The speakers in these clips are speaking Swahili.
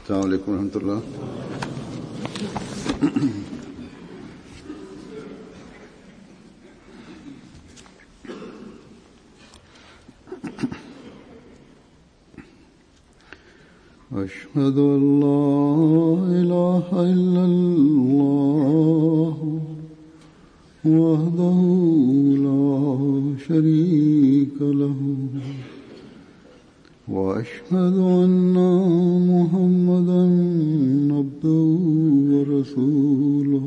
السلام عليكم ورحمة الله أشهد أن لا إله إلا الله وحده لا شريك له وأشهد أن محمدا عبده ورسوله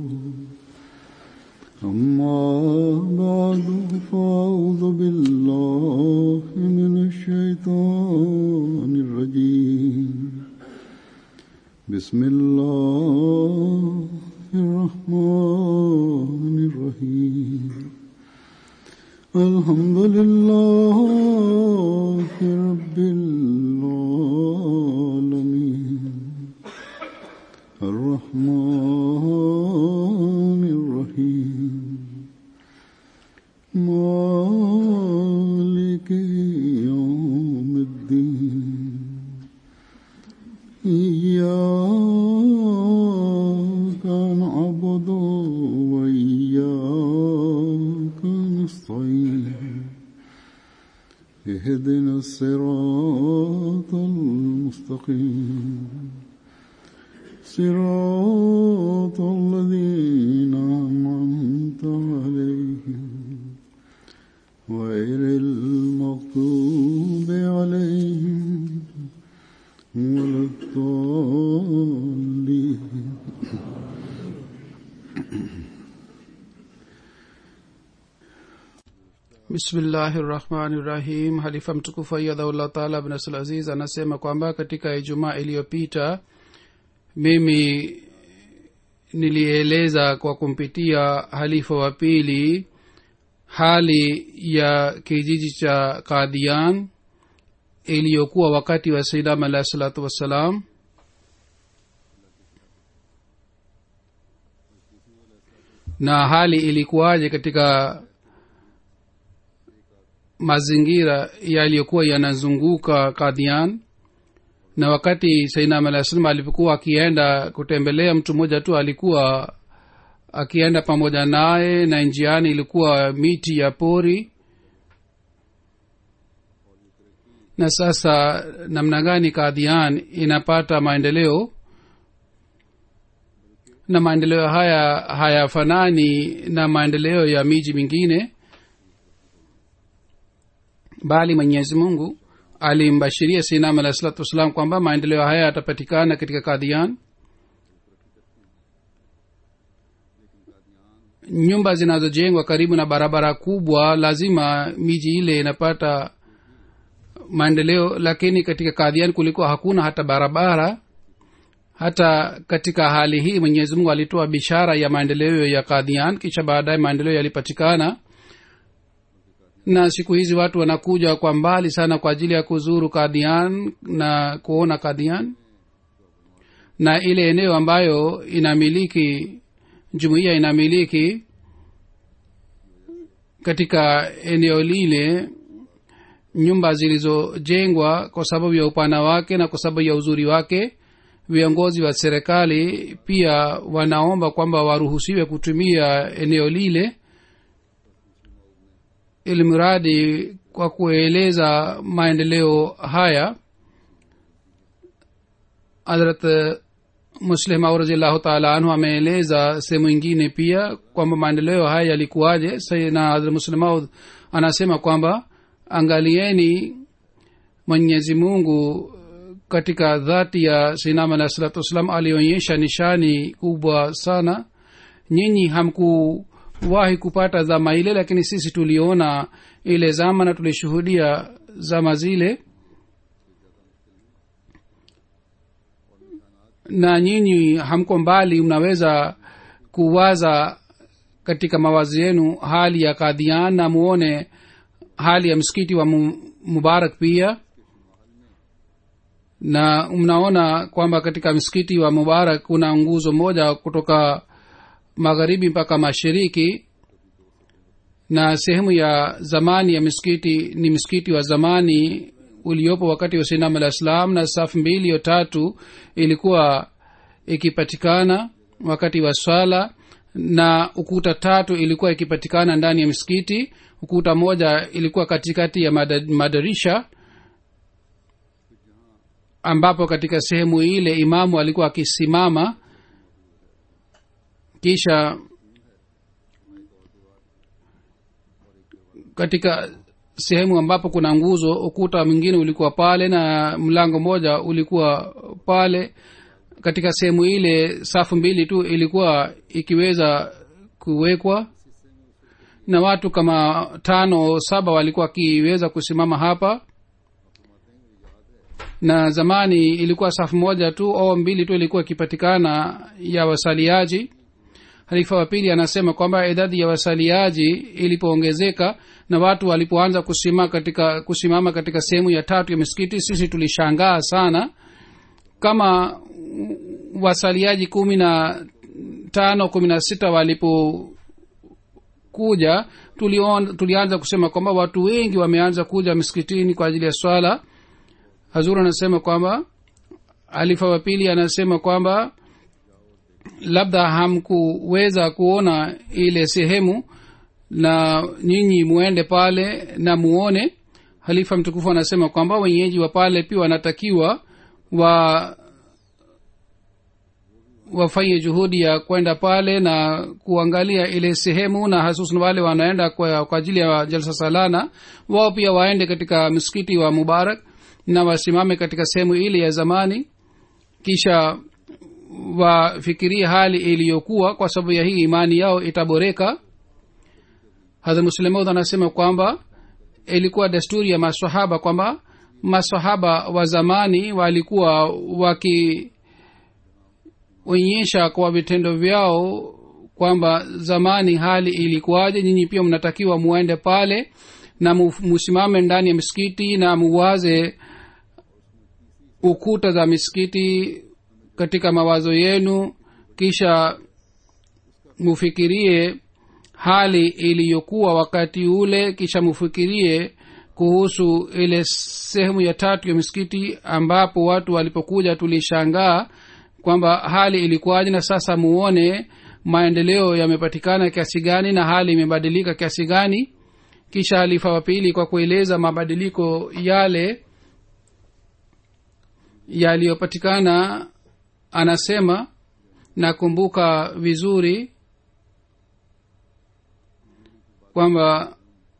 أما بعد فأعوذ بالله من الشيطان الرجيم بسم الله الرحمن الرحيم الحمد لله رب العالمين الرحمن الرحيم مالك يوم الدين إياك نعبد وإياك نستعين اهدنا الصراط المستقيم صراط الذين أنعمت عليهم غير المغضوب عليهم ولا الضالين bismillahi rahmani rahim halifa mtukufu ayadhaullah taala bnasl aziz anasema kwamba katika ijumaa iliyopita mimi nilieleza kwa kumpitia halifa wa pili hali ya kijiji cha kadian iliyokuwa wakati wa saidam alahi salatu wassalam na hali ilikuwaje katika mazingira yaliyokuwa yanazunguka kadhian na wakati sainam alah salam alipokuwa akienda kutembelea mtu mmoja tu alikuwa akienda pamoja naye na njiani ilikuwa miti ya pori na sasa namna gani kadhian inapata maendeleo na maendeleo haya hayafanani na maendeleo ya miji mingine bali mwenyezi mungu alimbashiria sinam alahi salatu wassalam kwamba maendeleo haya yatapatikana katika kadhian nyumba zinazojengwa karibu na barabara kubwa lazima miji ile inapata maendeleo lakini katika kadhian kulikuwa hakuna hata barabara hata katika hali hii mwenyezi mungu alitoa bishara ya maendeleo ya kadhian kisha baadaye maendeleo yalipatikana na siku hizi watu wanakuja kwa mbali sana kwa ajili ya kuzuru kadhian na kuona kadhian na ile eneo ambayo inamiliki jumuiya inamiliki katika eneo lile nyumba zilizojengwa kwa sababu ya upana wake na kwa sababu ya uzuri wake viongozi wa serikali pia wanaomba kwamba waruhusiwe kutumia eneo lile ili mradi kwa kueleza maendeleo haya hadrat muslim au raziallahu taala anhu ameeleza sehemu ingine pia kwamba maendeleo haya yalikuwaje na hadrat muslimaud anasema kwamba angalieni mwenyezi mungu katika dhati ya sinam alahi salatu wassalam alionyesha nishani kubwa sana nyinyi hamkuwahi kupata zama ile lakini sisi tuliona ile zama na tulishuhudia zama zile na nyinyi hamko mbali mnaweza kuwaza katika mawazi yenu hali ya kadhian na muone hali ya msikiti wa mubarak pia na mnaona kwamba katika msikiti wa mubarak kuna nguzo moja kutoka magharibi mpaka mashariki na sehemu ya zamani ya misikiti ni msikiti wa zamani uliopo wakati wa sinam alah salam na safu mbili yo tatu ilikuwa ikipatikana wakati wa swala na ukuta tatu ilikuwa ikipatikana ndani ya msikiti ukuta moja ilikuwa katikati ya mada- madarisha ambapo katika sehemu ile imamu alikuwa akisimama kisha katika sehemu ambapo kuna nguzo ukuta mwingine ulikuwa pale na mlango mmoja ulikuwa pale katika sehemu ile safu mbili tu ilikuwa ikiweza kuwekwa na watu kama tano saba walikuwa wakiweza kusimama hapa na zamani ilikuwa safu moja tu au mbili tu ilikuwa ikipatikana ya wasaliaji halifa wa pili anasema kwamba idadi ya wasaliaji ilipoongezeka na watu walipoanza kusimama katika kusimama katika sehemu ya tatu ya misikiti sisi tulishangaa sana kama wasaliaji kumi na tano kumi na sita walipokuja tulion, tulianza kusema kwamba watu wengi wameanza kuja misikitini kwa ajili ya swala hazur anasema kwamba alifa wa pili anasema kwamba labda hamkuweza kuona ile sehemu na nyinyi muende pale na muone halifa mtukufu anasema kwamba wenyeji wa pale pia wanatakiwa wa wafanye juhudi ya kwenda pale na kuangalia ile sehemu na hasusan wale wanaenda kwa, kwa ajili ya jalsa salana wao pia waende katika msikiti wa mubarak na wasimame katika sehemu ile ya zamani kisha wafikirie hali iliyokuwa kwa sababu ya hii imani yao itaboreka hadha muslemaud anasema kwamba ilikuwa desturi ya masahaba kwamba masahaba wa zamani walikuwa wakionyesha kwa vitendo vyao kwamba zamani hali ilikuwaje nyinyi pia mnatakiwa muende pale na musimame ndani ya misikiti na muwaze ukuta za misikiti katika mawazo yenu kisha mufikirie hali iliyokuwa wakati ule kisha mufikirie kuhusu ile sehemu ya tatu ya misikiti ambapo watu walipokuja tulishangaa kwamba hali ilikuwaje na sasa muone maendeleo yamepatikana kiasi gani na hali imebadilika kiasi gani kisha halifa wa pili kwa kueleza mabadiliko yale yaliyopatikana anasema nakumbuka vizuri kwamba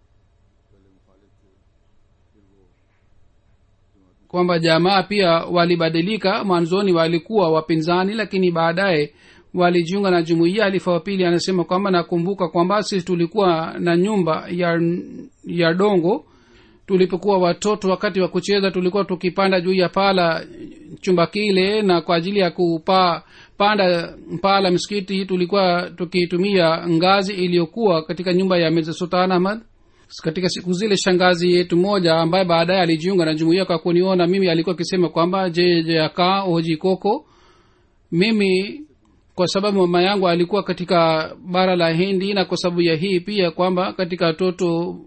kwamba jamaa pia walibadilika mwanzoni walikuwa wapinzani lakini baadaye walijiunga na jumuiya alifa wa pili anasema kwamba nakumbuka kwamba sisi tulikuwa na nyumba ya ya dongo tulipokuwa watoto wakati wa kucheza tulikuwa tukipanda juu ya pala chumba kile na kwa ajili ya kupaa panda paa la msikiti tulikuwa tukitumia ngazi iliyokuwa katika nyumba ya meza sultan ahmad katika siku zile shangazi yetu moja ambaye baadaye alijiunga na jumuia kwa kuniona mimi alikuwa akisema kwamba je je akaa oji koko mimi kwa sababu mama yangu alikuwa katika bara la hindi na kwa sababu ya hii pia kwamba katika watoto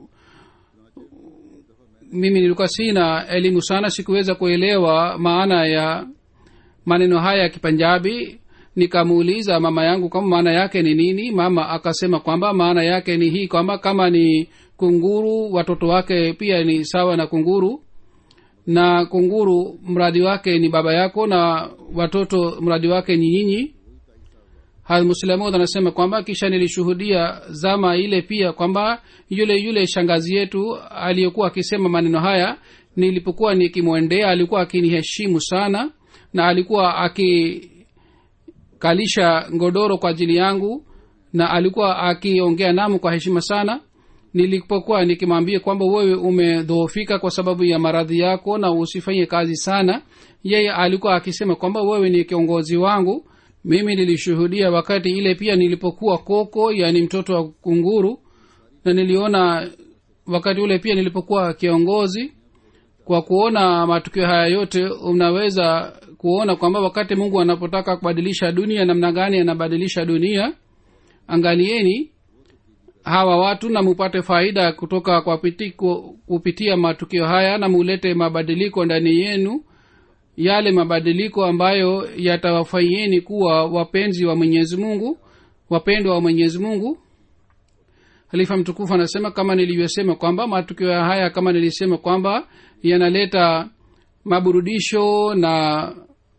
mimi nilikuwa sina elimu sana sikuweza kuelewa maana ya maneno haya ya kipanjabi nikamuuliza mama yangu kama maana yake ni nini mama akasema kwamba maana yake ni hii kwamba kama ni kunguru watoto wake pia ni sawa na kunguru na kunguru mradi wake ni baba yako na watoto mradi wake ni nyinyi muslamud anasema kwamba kisha nilishuhudia zama ile pia kwamba yule yule shangazi yetu aliyokuwa akisema maneno haya nilipokuwa nikimwendea alikuwa akiniheshimu sana na alikuwa akikalisha ngodoro kwa ajili yangu na alikuwa akiongea namu kwa heshima sana nilipokuwa nikimwambia kwamba wewe umedhoofika kwa sababu ya maradhi yako na usifanye kazi sana yeye alikuwa akisema kwamba wewe ni kiongozi wangu mimi nilishuhudia wakati ile pia nilipokuwa koko yani mtoto wa kunguru na niliona wakati ule pia nilipokuwa kiongozi kwa kuona matukio haya yote unaweza kuona kwamba wakati mungu anapotaka kubadilisha dunia namna gani anabadilisha dunia angalieni hawa watu na mupate faida kutoka kwa piti, ku- kupitia matukio haya na mulete mabadiliko ndani yenu yale mabadiliko ambayo yatawafanyieni kuwa wapenzi wa mwenyezi mungu wapendwa wa mwenyezi mungu halifa mtukufu anasema kama nilivyosema kwamba matukio haya kama nilisema kwamba yanaleta maburudisho na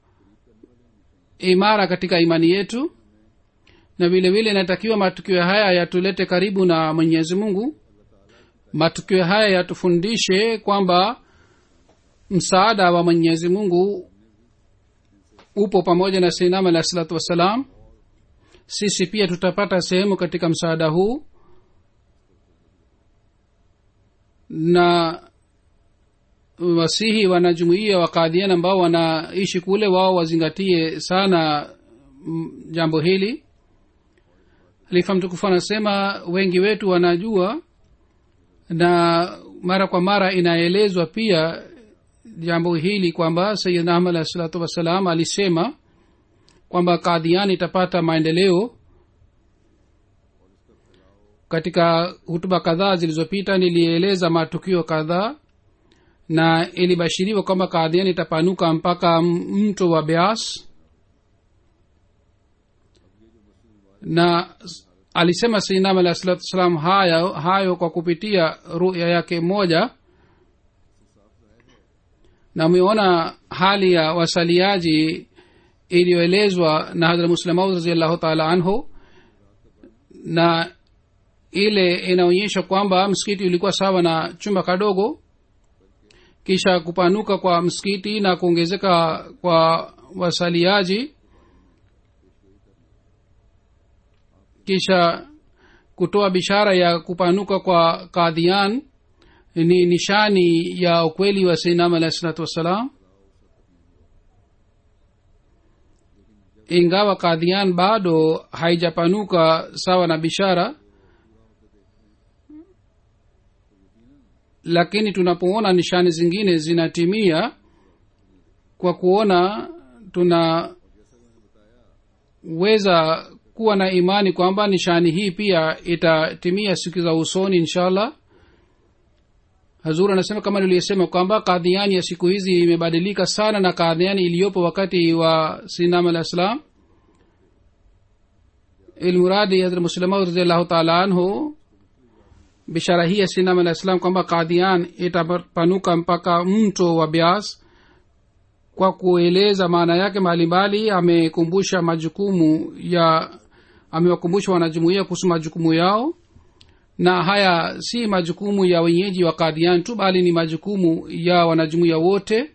imara katika imani yetu na vile vile inatakiwa matukio haya yatulete karibu na mwenyezi mungu matukio haya yatufundishe kwamba msaada wa mwenyezi mungu upo pamoja na seinam alah salatu wassalam sisi pia tutapata sehemu katika msaada huu na wasihi wanajumuia wakadhian ambao wanaishi kule wao wazingatie sana mm, jambo hili halifa mtukufu anasema wengi wetu wanajua na mara kwa mara inaelezwa pia jambo hili kwamba sayidna ahmad alahi salatu wassalam alisema kwamba kadhian itapata maendeleo katika hutuba kadhaa zilizopita nilieleza matukio kadhaa na ilibashiriwa kwamba kadhian itapanuka mpaka mto wa beas na alisema sainam alah salatu wassalam hayo, hayo kwa kupitia ruya yake moja na umeona hali ya wasaliaji iliyoelezwa na hadra muslemaud raziallahu taala anhu na ile inaonyesha kwamba msikiti ulikuwa sawa na chumba kadogo kisha kupanuka kwa msikiti na kuongezeka kwa wasaliaji kisha kutoa bishara ya kupanuka kwa kadhian ni nishani ya ukweli wa seinam alahi salatu wassalam ingawa kadhian bado haijapanuka sawa na bishara lakini tunapoona nishani zingine zinatimia kwa kuona tunaweza kuwa na imani kwamba nishani hii pia itatimia siku za usoni inshallah hazur anasema kama niliyosema kwamba kadhiani ya siku hizi imebadilika sana na kadhiani iliyopo wakati wa sinam alah salam ilmuradi hadrat muslima raziallahu taala anhu bishara hii ya sinam alah salam kwamba kadhian itapanuka mpaka mto wa bias kwa kueleza maana yake mbalimbali amekumbusha majukumu ya amewakumbusha wanajumuia kuhusu majukumu yao na haya si majukumu ya wenyeji wa kadhian tu bali ni majukumu ya wanajumuia wote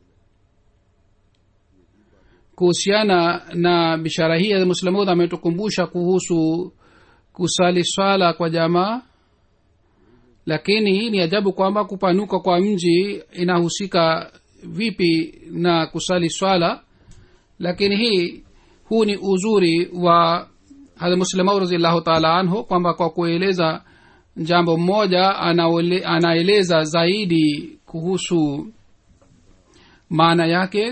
kuhusiana na bishara hii muslamud ametukumbusha kuhusu kusali swala kwa jamaa lakini ni ajabu kwamba kupanuka kwa mji inahusika vipi na kusali swala lakini hii huu ni uzuri wa hadmuslimau raziallahu taala anhu kwamba kwa kueleza jambo mmoja anaole, anaeleza zaidi kuhusu maana yake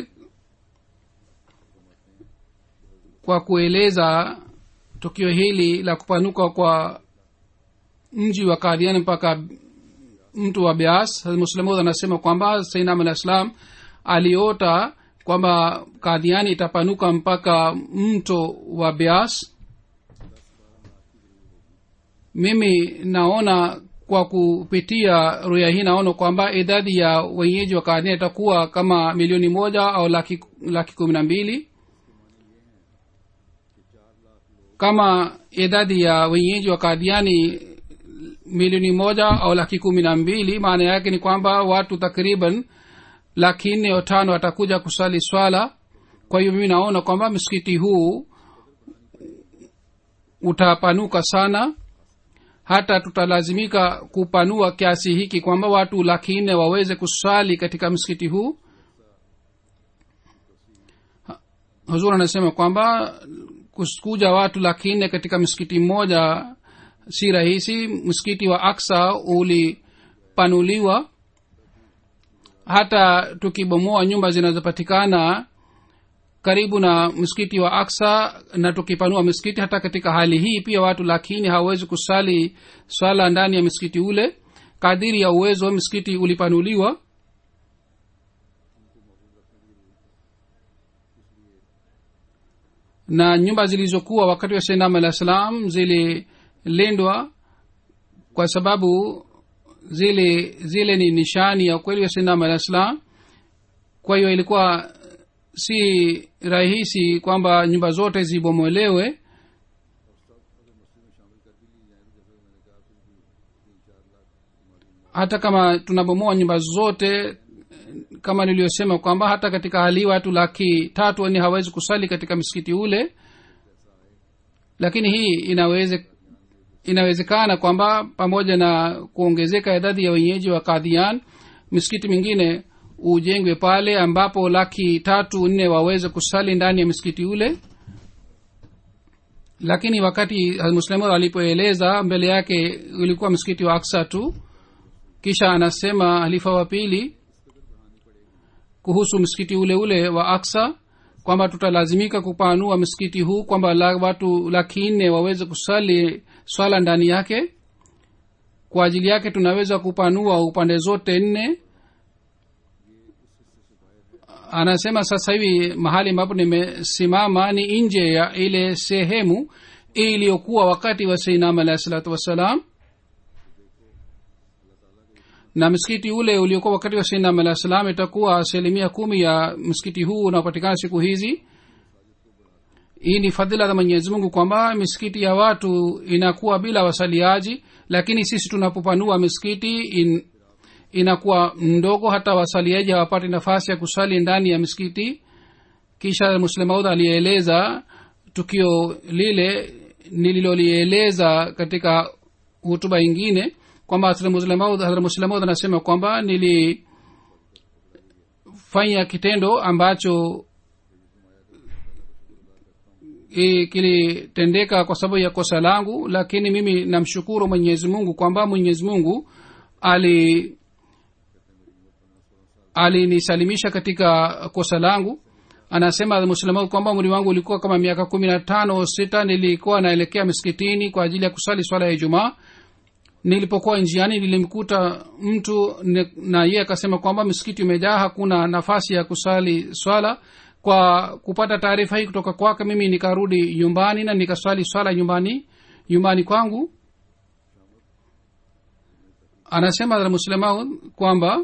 kwa kueleza tukio hili la kupanuka kwa mji wa kadhian mpaka mtu wa bias muslimud anasema kwamba sainam alah islam aliota kwamba kadhiani itapanuka mpaka mto wa bias mimi naona kwa kupitia ruya hii naona kwamba idadi ya wenyeji wa kadhiani itakuwa kama milioni moja au laki, laki kumi na mbili kama idadi ya wenyeji wa kadhiani milioni moja au laki kumi na mbili maana yake ni kwamba watu takriban laki nne au tano watakuja kusali swala kwa hiyo mimi naona kwamba msikiti huu utapanuka sana hata tutalazimika kupanua kiasi hiki kwamba watu laki nne waweze kuswali katika msikiti huu huzur anasema kwamba kuja watu laki nne katika msikiti mmoja si rahisi msikiti wa aksa ulipanuliwa hata tukibomoa nyumba zinazopatikana karibu na msikiti wa aksa na tukipanua msikiti hata katika hali hii pia watu lakini hawawezi kusali swala ndani ya msikiti ule kadiri ya uwezo msikiti ulipanuliwa na nyumba zilizokuwa wakati wa sainam alah salam zililindwa kwa sababu zile zile ni nishani ya ukweli wa sainam alah salam kwa hiyo ilikuwa si rahisi kwamba nyumba zote zibomolewe hata kama tunabomoa nyumba zote kama niliyosema kwamba hata katika hali hii watu laki tatu ni hawezi kusali katika msikiti ule lakini hii inaweze inawezekana kwamba pamoja na kuongezeka idadi ya wenyeji wa kadhian misikiti mingine ujengwe pale ambapo laki tatu nne waweze kusali ndani ya msikiti ule lakini wakati muslimu alipoeleza mbele yake ulikuwa msikiti wa aksa tu kisha anasema halifa wa pili kuhusu msikiti ule ule wa aksa kwamba tutalazimika kupanua msikiti huu kwamba la, watu laki nne waweze kusali swala ndani yake kwa ajili yake tunaweza kupanua upande zote nne anasema sasa hivi mahali ambapo nimesimama ni nje ya ile sehemu iliyokuwa wakati wa seinam alahi salatu wassalam na msikiti ule uliokuwa wakati wa seinam alahi salam itakuwa asilimia kumi ya msikiti huu unaopatikana siku hizi hii ni fadhila za mwenyezi mungu kwamba misikiti ya watu inakuwa bila wasaliaji lakini sisi tunapopanua misikiti in, inakuwa mdogo hata wasaliaji hawapati nafasi ya kusali ndani ya misikiti kisha muslemaud alieleza tukio lile nililolieleza katika hutuba ingine kwamba muslemaud anasema kwamba nilifanya kitendo ambacho kilitendeka kwa sababu ya kosa langu lakini mimi namshukuru mwenyezi mungu kwamba mwenyezi mungu ali alinisalimisha katika kosa langu anasema muslima kwamba umri wangu ulikuwa kama miaka kumi na tano sita nilikuwa naelekea miskitini kwa ajili ya kusali swala ya ijumaa nilipokuwa njiani nilimkuta mtu na yeye akasema kwamba msikiti umejaa hakuna nafasi ya kusali swala kwa kupata taarifa hii kutoka kwake mimi nikarudi nyumbani na nikaswali swala nyumbani nyumbani kwangu anasema muslima kwamba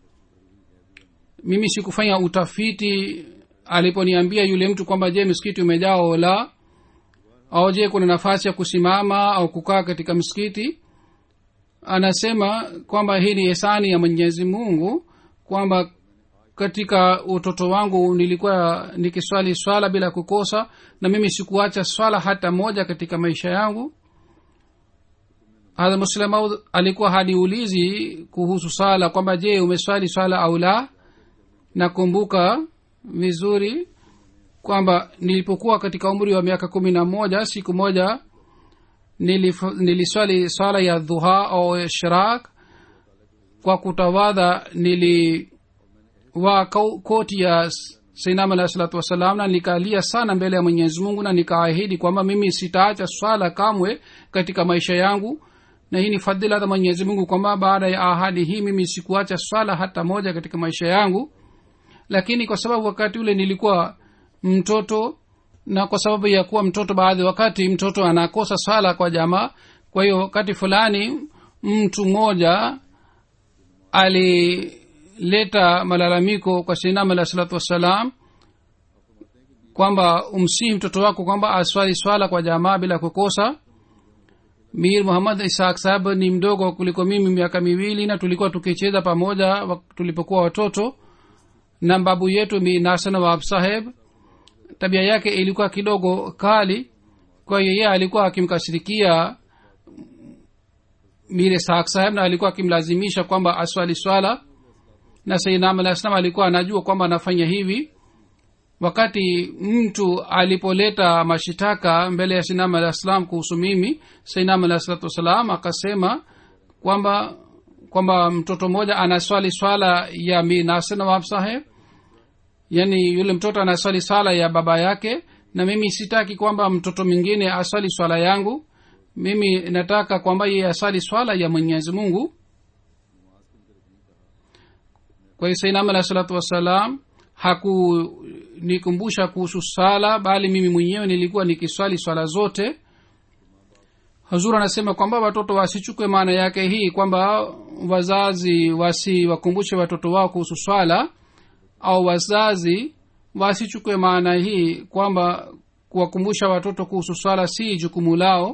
mimi sikufanya utafiti aliponiambia yule mtu kwamba je msikiti umejaa au la au je kuna nafasi ya kusimama au kukaa katika msikiti anasema kwamba hii ni hisani ya mwenyezi mungu kwamba katika utoto wangu nilikuwa nikiswali swala bila kukosa na mimi sikuacha swala hata moja katika maisha yangu hadha muslemaud alikuwa haniulizi kuhusu swala kwamba je umeswali swala au la nakumbuka vizuri kwamba nilipokuwa katika umri wa miaka kumi na moja siku moja nilif, niliswali swala ya dhuha au shirak kwa kutawadha nilivaa koti ya sainam alahi salatu wassalam na nikalia sana mbele ya mwenyezi mungu na nikaahidi kwamba mimi sitaacha swala kamwe katika maisha yangu na hii ni fadhila za mwenyezi mungu kwamba baada ya ahadi hii mimi sikuacha swala hata moja katika maisha yangu lakini kwa sababu wakati ule nilikuwa mtoto na kwa sababu ya kuwa mtoto baadhi wakati mtoto anakosa swala kwa jamaa kwa hiyo wakati fulani mtu mmoja alileta malalamiko kwa sinam alah salatu wassalam kwamba umsihi mtoto wako kwamba aswali swala kwa jamaa bila kukosa mir muhammad ishaq sahab ni mdogo kuliko mimi miaka miwili na tulikuwa tukicheza pamoja tulipokuwa watoto na babu yetu mi nasan wab saheb tabia yake ilikuwa kidogo kali kwa hiyo yeye alikuwa akimkashirikia mire sahak saheb na alikuwa akimlazimisha kwamba aswali swala na sainam alah salam alikuwa anajua kwamba anafanya hivi wakati mtu alipoleta mashitaka mbele ya sinam alah salam kuhusu mimi sainam alah salatu wassalam akasema kwamba kwamba mtoto mmoja anaswali swala ya mi nasenawab saheb yaani yule mtoto anaswali swala ya baba yake na mimi sitaki kwamba mtoto mwingine aswali swala yangu mimi nataka kwamba yeye aswali swala ya mwenyezi mungu kwa hiyo sainam alahi salatu wassalam hakunikumbusha kuhusu swala bali mimi mwenyewe nilikuwa nikiswali swala zote hazur anasema kwamba watoto wasichukwe maana yake hii kwamba wazazi wasiwakumbushe watoto wao kuhusu swala au wazazi wasichukwe maana hii kwamba kuwakumbusha watoto kuhusu swala si jukumu lao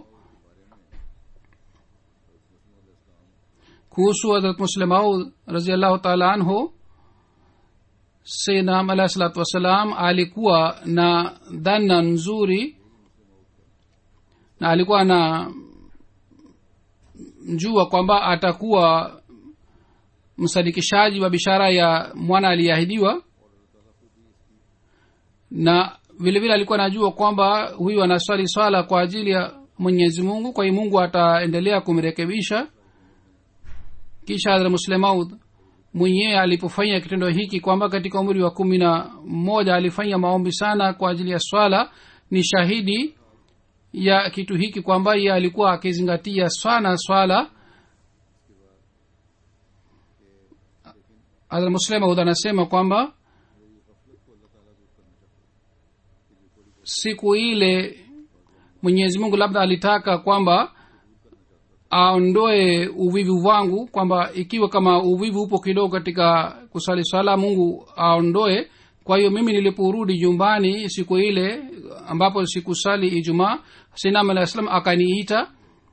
kuhusu hadrat muslemaud raziallahu taala anhu sayyidnam alahi salatu wassalam alikuwa na dhana nzuri na alikuwa na mjua kwamba atakuwa msadikishaji wa bishara ya mwana aliyeahidiwa na vile vile alikuwa anajua kwamba huyu anaswali swala kwa ajili ya mwenyezi mungu kwa hiyo mungu ataendelea kumrekebisha kisha hadra muslemaud mwenyewe alipofanya kitendo hiki kwamba katika umri wa kumi na moja alifanya maombi sana kwa ajili ya swala ni shahidi ya kitu hiki kwamba ye alikuwa akizingatia sana swala hadra muslemaud anasema kwamba siku ile mwenyezi mungu labda alitaka kwamba aondoe uvivu wangu kwamba ikiwa kama uvivu upo kidogo katika kusali swala mungu aondoe kwa hiyo mimi niliporudi nyumbani siku ile ambapo sikusali ijumaa sinam alah salam akaniita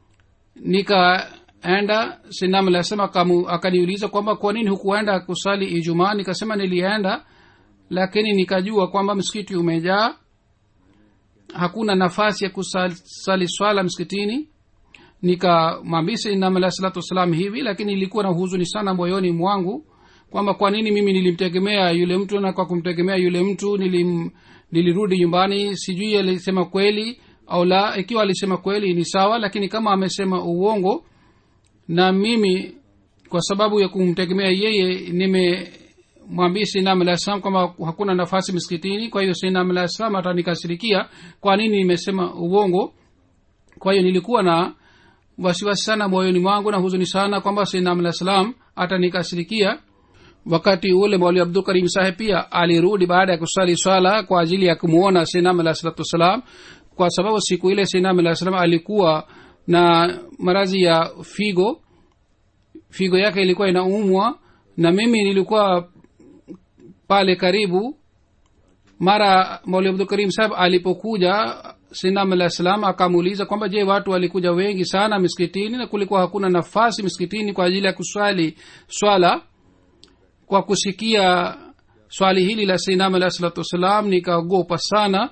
nikaenda sinam alah salam akaniuliza kwamba kwa nini hukuenda kusali ijumaa nikasema nilienda lakini nikajua kwamba msikiti umejaa hakuna nafasi ya kusali swala msikitini nikamwambia sainam alah salatu wassalam hivi lakini ilikuwa na huzuni sana moyoni mwangu kwamba kwa nini mimi nilimtegemea yule mtu na kwa kumtegemea yule mtu nilim, nilirudi nyumbani sijui alisema kweli au la ikiwa alisema kweli ni sawa lakini kama amesema uongo na mimi kwa sababu ya kumtegemea yeye nimemwambia sinam alah salam kwamba hakuna nafasi msikitini kwa hiyo sinam alah salam atanikasirikia kwa nini nimesema uongo kwa hiyo nilikuwa na wasiwasi sana moyoni mwangu na huzuni sana kwamba sinam alah salam atanikasirikia wakati ule mwali abdul karim saheb pia alirudi baada ya kusali swala kwa ajili ya kumwona sinam alah salatu wassalam kwa sababu siku ile sinam alah salam alikuwa na marazi ya figo figo yake ilikuwa inaumwa na mimi nilikuwa pale karibu mara mauli abdul karim saheb alipokuja sinam alah salam akamuuliza kwamba je watu walikuja wengi sana miskitini na kulikuwa hakuna nafasi miskitini kwa ajili ya kuswali swala kwa kusikia swali hili la sinam alah salatu wassalam nikaogopa sana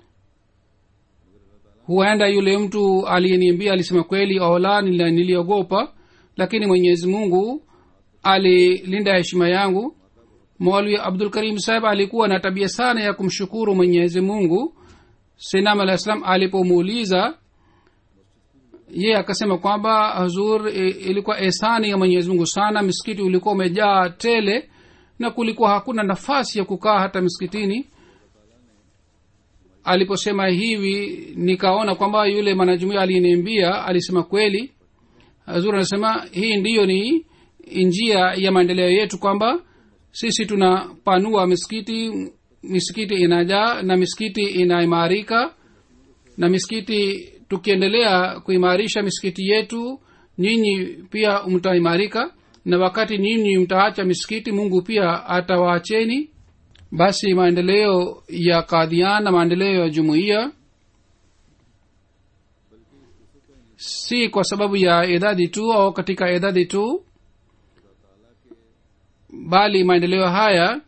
huenda yule mtu aliyeniambia alisema kweli ola niliogopa lakini mwenyezi mungu alilinda heshima yangu mwalwi abdul karim saheb alikuwa na tabia sana ya kumshukuru mwenyezi mungu sinam alah salam alipomuuliza ye akasema kwamba hazur ilikuwa esani ya mwenyezi mungu sana misikiti ulikuwa umejaa tele na kulikuwa hakuna nafasi ya kukaa hata misikitini aliposema hivi nikaona kwamba yule mwanajumuia aliyeniambia alisema kweli hazur anasema hii ndiyo ni njia ya maendeleo yetu kwamba sisi tunapanua misikiti misikiti inajaa na misikiti inaimarika na misikiti tukiendelea kuimarisha misikiti yetu nyinyi pia mtaimarika na wakati nyinyi mtaacha misikiti mungu pia atawaacheni basi maendeleo ya kadhian na maendeleo ya jumuiya si kwa sababu ya idadi tu au katika idadi tu bali maendeleo haya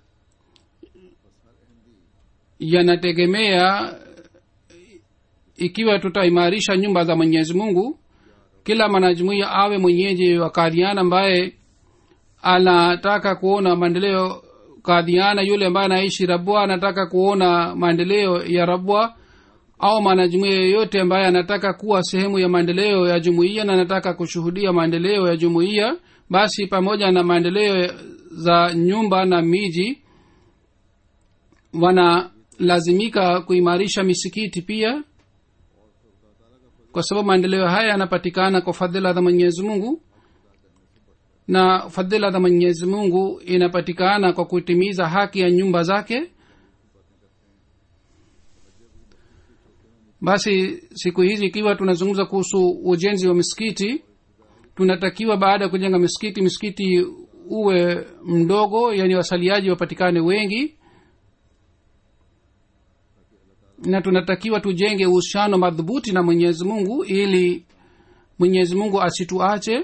yanategemea ikiwa tutaimarisha nyumba za mwenyezi mungu kila mwanajumuia awe mwenyeji wa kadhiana ambaye anataka kuona maendeleo kadhiana yule ambaye anaishi rabwa anataka kuona maendeleo ya rabwa au mwanajumuia yeyote ambaye anataka kuwa sehemu ya maendeleo ya jumuiya na anataka kushuhudia maendeleo ya jumuiya basi pamoja na maendeleo za nyumba na miji wanalazimika kuimarisha misikiti pia kwa sababu maendeleo haya yanapatikana kwa fadhila za mwenyezi mungu na fadhila za mwenyezi mungu inapatikana kwa kutimiza haki ya nyumba zake basi siku hizi ikiwa tunazungumza kuhusu ujenzi wa misikiti tunatakiwa baada ya kujenga misikiti misikiti uwe mdogo yani wasaliaji wapatikane wengi na tunatakiwa tujenge uhusiano madhubuti na mwenyezi mungu ili mwenyezi mungu asituache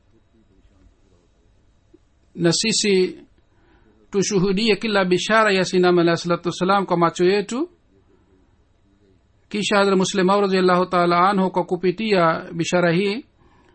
na sisi tushuhudie kila bishara ya sinam alahi salatu wassalam kwa macho yetu kisha hadra muslimau raziallahu taala anhu kwa kupitia bishara hii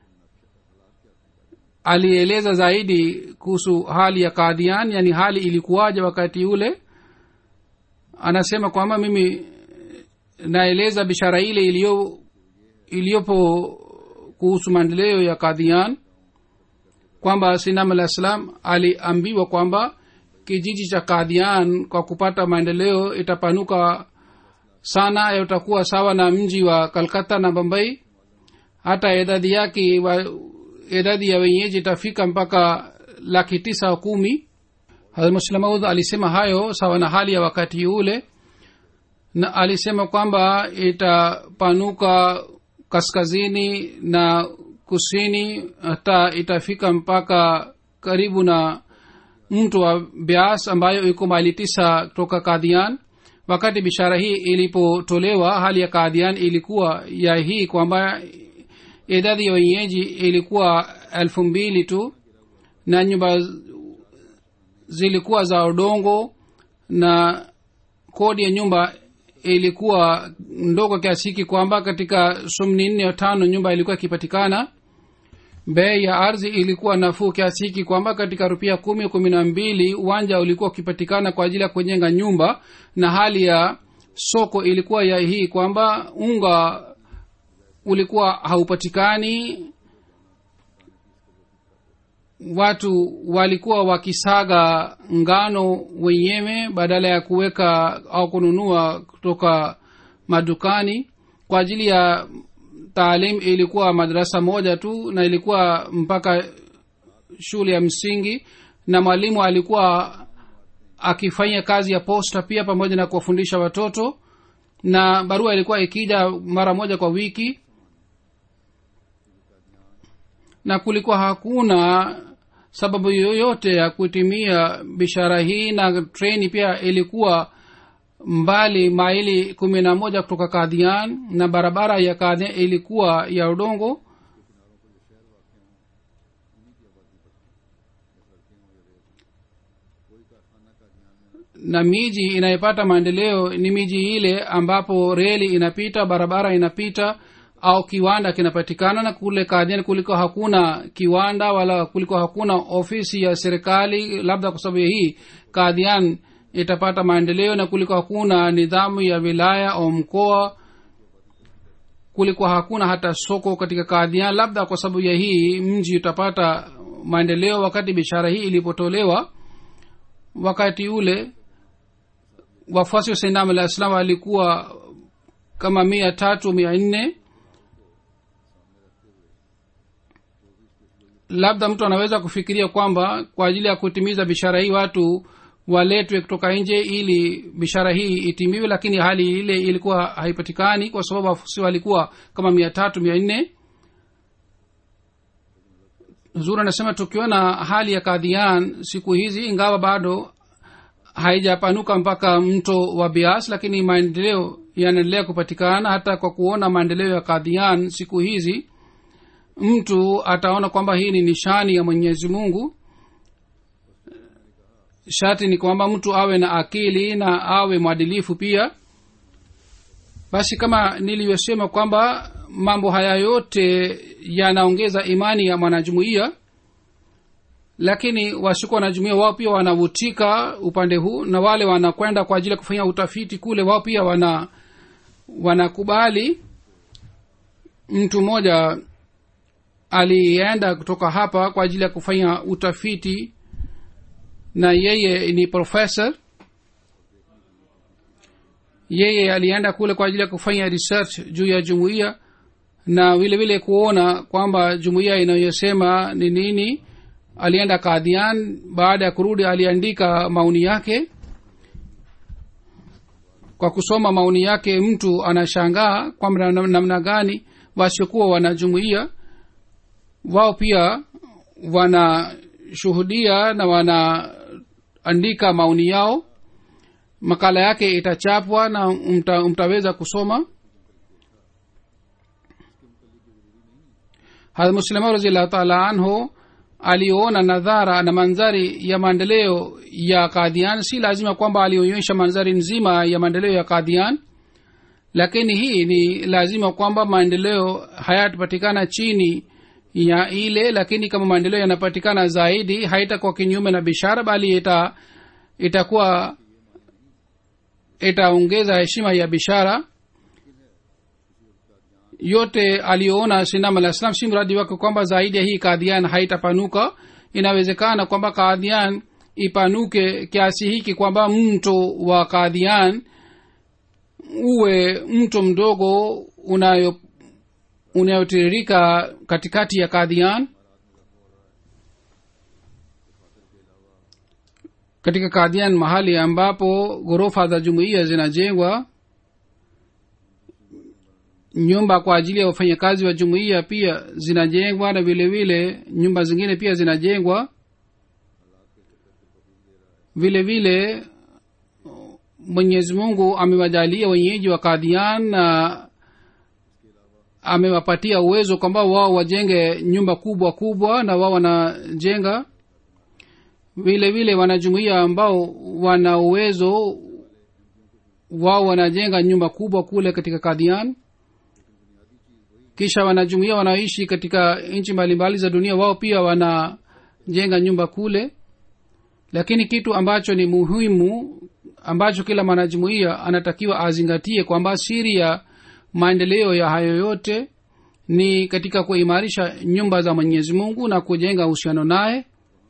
alieleza zaidi kuhusu hali ya kadian yani hali ilikuwaje wakati ule anasema kwamba mimi naeleza bishara ile iliyo iliyopo kuhusu maendeleo ya kadhian kwamba sinam alah salam aliambiwa kwamba kijiji cha kadhian kwa kupata maendeleo itapanuka sana utakuwa sawa na mji wa kalkata na bambai hata idadi yake wa, idadi ya wenyeji itafika mpaka laki tisa kumi hazmuslamaud alisema hayo sawa na hali ya wakati ule na alisema kwamba itapanuka kaskazini na kusini hata itafika mpaka karibu na mto wa bias ambayo iko maili tisa toka kadhian wakati bishara hii ilipotolewa hali ya kadhian ilikuwa ya hii kwamba idadi ya wenyeji ilikuwa elfu mbili tu na nyumba zilikuwa za udongo na kodi ya nyumba ilikuwa ndogo kiasi hiki kwamba katika sumni nne tano nyumba ilikuwa ikipatikana bei ya ardhi ilikuwa nafuu kiasi hiki kwamba katika rupia kumi kumi na mbili uwanja ulikuwa ukipatikana kwa ajili ya kujenga nyumba na hali ya soko ilikuwa ya hii kwamba unga ulikuwa haupatikani watu walikuwa wakisaga ngano wenyewe badala ya kuweka au kununua kutoka madukani kwa ajili ya taalim ilikuwa madarasa moja tu na ilikuwa mpaka shule ya msingi na mwalimu alikuwa akifanya kazi ya posta pia pamoja na kuwafundisha watoto na barua ilikuwa ikija mara moja kwa wiki na kulikuwa hakuna sababu yoyote ya kutimia bishara hii na treni pia ilikuwa mbali maili kumi na moja kutoka kadhian na barabara ya kadhian ilikuwa ya udongo na miji inayopata maendeleo ni miji ile ambapo reli inapita barabara inapita au kiwanda kinapatikana na kule kadhian kuliko hakuna kiwanda wala kuliko hakuna ofisi ya serikali labda kwa sababu hii kadhian itapata maendeleo na kuliko hakuna nidhamu ya wilaya au mkoa kuliko hakuna hata soko katika kadhian labda kwa sababu ya hii mji utapata maendeleo wakati bishara hii ilipotolewa wakati ule wafuasi wa sainam alah salam walikuwa kama mia tatu mia nne labda mtu anaweza kufikiria kwamba kwa ajili ya kutimiza bishara hii watu waletwe kutoka nje ili bishara hii itimiwe lakini hali ile ilikuwa haipatikani kwa sababu wafuasi walikuwa kama mia tatu mia nne zuri anasema tukiona hali ya kadhian siku hizi ingawa bado haijapanuka mpaka mto wa bias lakini maendeleo yanaendelea kupatikana hata kwa kuona maendeleo ya kadhian siku hizi mtu ataona kwamba hii ni nishani ya mwenyezi mungu sharti ni kwamba mtu awe na akili na awe mwadilifu pia basi kama nilivyosema kwamba mambo haya yote yanaongeza imani ya mwanajumuiya lakini wasiko wanajumuia wao pia wanavutika upande huu na wale wanakwenda kwa ajili ya kufanya utafiti kule wao pia wana wanakubali mtu mmoja alienda kutoka hapa kwa ajili ya kufanya utafiti na yeye ni profesa yeye alienda kule kwa ajili ya kufanya research juu ya jumuiya na vile vile kuona kwamba jumuiya inayosema ni nini alienda kadhian baada ya kurudi aliandika maoni yake kwa kusoma maoni yake mtu anashangaa kwamba nam- namna gani wasiokuwa wanajumuia wao pia wanashuhudia na wanaandika maoni yao makala yake itachapwa na mta, mtaweza kusoma hadmuslima raziallahu taala anhu aliona nadhara na mandhari ya maendeleo ya kadhian si lazima kwamba alionyesha mandhari nzima ya maendeleo ya kadhian lakini hii ni lazima kwamba maendeleo hayatapatikana chini ya ile lakini kama maendeleo yanapatikana zaidi haitakuwa kinyume na bishara bali ita itakuwa itaongeza heshima ya bishara yote aliyoona sinam alah salam si mradi wake kwamba zaidi ya hii kadhian haitapanuka inawezekana kwamba kadhian ipanuke kiasi hiki kwamba mto wa kadhian uwe mto mdogo unayo unayotiririka katikati ya kadhian katika kadhian mahali ambapo ghorofa za jumuiya zinajengwa nyumba kwa ajili ya wafanyakazi wa jumuiya pia zinajengwa na vile vile nyumba zingine pia zinajengwa vile vile mwenyezi mungu amewajalia wenyeji wa kadhian na amewapatia uwezo kwamba wao wajenge nyumba kubwa kubwa na wao wanajenga vile vile wanajumuia ambao wana uwezo wao wanajenga nyumba kubwa kule katika kadhian kisha wanajumuia wanaoishi katika nchi mbalimbali za dunia wao pia wanajenga nyumba kule lakini kitu ambacho ni muhimu ambacho kila mwanajumuia anatakiwa azingatie kwamba siri ya maendeleo ya hayo yote ni katika kuimarisha nyumba za mwenyezi mungu na kujenga uhusiano naye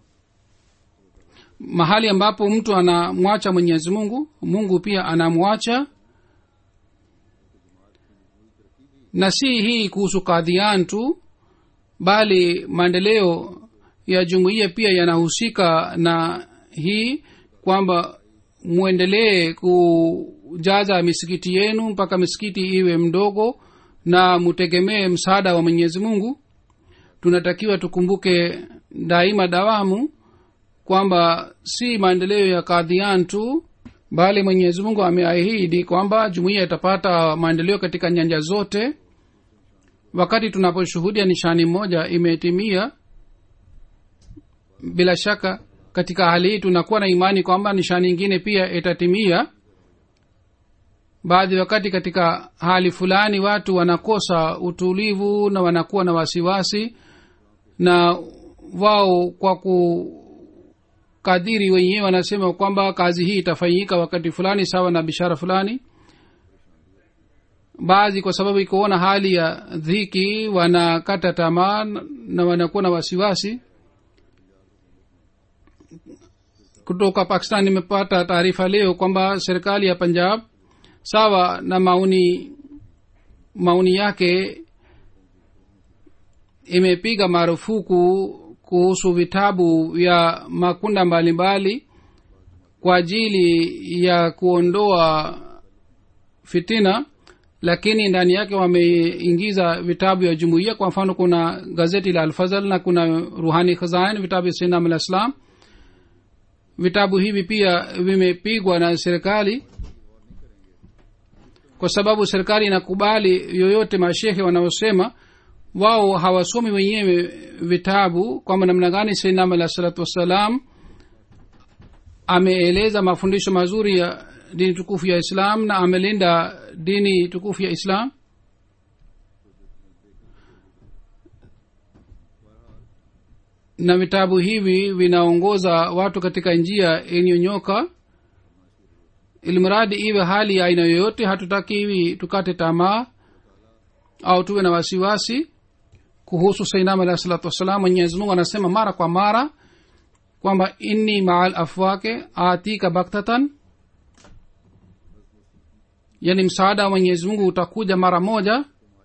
mahali ambapo mtu anamwacha mwenyezi mungu mungu pia anamwacha na si hii kuhusu kadhian tu bali maendeleo ya jumuiya pia yanahusika na hii kwamba mwendelee kujaza misikiti yenu mpaka misikiti iwe mdogo na mutegemee msaada wa mwenyezi mungu tunatakiwa tukumbuke daima dawamu kwamba si maendeleo ya kadhian tu bali mwenyezi mungu ameahidi kwamba jumuiya itapata maendeleo katika nyanja zote wakati tunaposhuhudia nishani moja imetimia bila shaka katika hali hii tunakuwa na imani kwamba nishani ingine pia itatimia baadhi wakati katika hali fulani watu wanakosa utulivu na wanakuwa na wasiwasi na wao kwa kukadhiri wenyewe wanasema kwamba kazi hii itafanyika wakati fulani sawa na bishara fulani baadhi kwa sababu ikuona hali ya dhiki wanakata tamaa na wanakuwa na wasiwasi kutoka pakistan nimepata taarifa leo kwamba serikali ya punjab sawa na maoni maoni yake imepiga marufuku kuhusu vitabu vya makunda mbalimbali mbali, kwa ajili ya kuondoa fitina lakini ndani yake wameingiza vitabu vya jumuiya kwa mfano kuna gazeti la alfazal na kuna ruhani khazain vitabu vya sinam al islam vitabu hivi pia vimepigwa na serikali kwa sababu serikali inakubali yoyote mashehe wanaosema wao hawasomi wenyewe vitabu kwamba namna gani sainam alah salatu wassalam ameeleza mafundisho mazuri ya dini tukufu ya islam na amelinda dini tukufu ya islam na vitabu hivi vinaongoza watu katika njia iliyonyoka ilimradi iwe hali ya aina yoyote hatutaki hivi tukate tamaa au tuwe na wasiwasi kuhusu sainam alahi salatu wassalam mwenyezi mungu anasema mara kwa mara kwamba inni maal afwake atika baktatan yani msaada wa mwenyezi mungu utakuja mara moja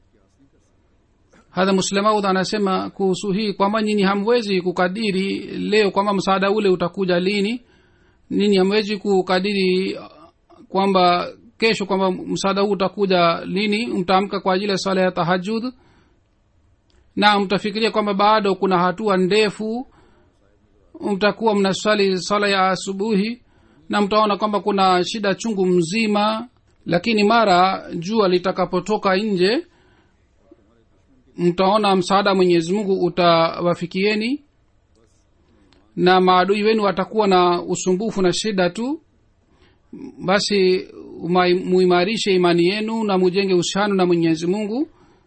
hadha muslemaud anasema kuhusu hii kwamba nyinyi hamwezi kukadiri leo kwamba msaada ule utakuja lini ninyi hamwezi kukadiri kwamba kesho kwamba msaada huu utakuja lini mtaamka kwa ajili ya swala ya tahajud na mtafikiria kwamba bado kuna hatua ndefu mtakuwa mnaswali swala ya asubuhi na mtaona kwamba kuna shida chungu mzima lakini mara jua litakapotoka nje mtaona msaada mwenyezi mungu utawafikieni na maadui wenu watakuwa na usumbufu na shida tu basi muimarishe imani yenu na mujenge uhusiano na mwenyezi mungu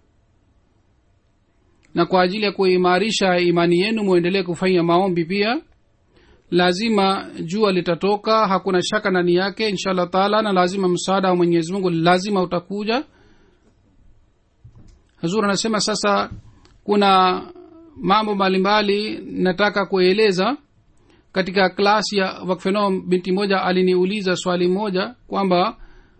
na kwa ajili ya kuimarisha imani yenu muendelee kufanya maombi pia lazima jua litatoka hakuna shaka ndani yake insha allah taala na lazima msaada wa mwenyezi mungu lazima utakuja hazur anasema sasa kuna mambo mbalimbali nataka kueleza katika klasi ya wakfeno binti moja aliniuliza swali moja kwamba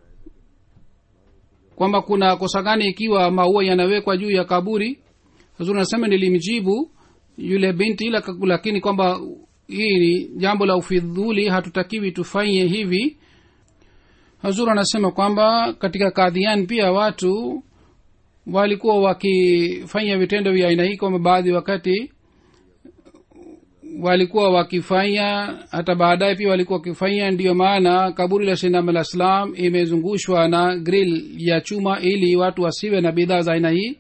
kwamba kuna kosa gani ikiwa maua yanawekwa juu ya kaburi hazur anasema nilimjibu yule binti lakini kwamba hii ni jambo la ufidhuli hatutakiwi tufanye hivi hazur anasema kwamba katika kadhian pia watu walikuwa wakifanya vitendo vya aina hii kwamba baadhi wakati walikuwa wakifanya hata baadaye pia walikuwa wakifanya ndiyo maana kaburi la shinam alah salam imezungushwa na grill ya chuma ili watu wasiwe na bidhaa za aina hii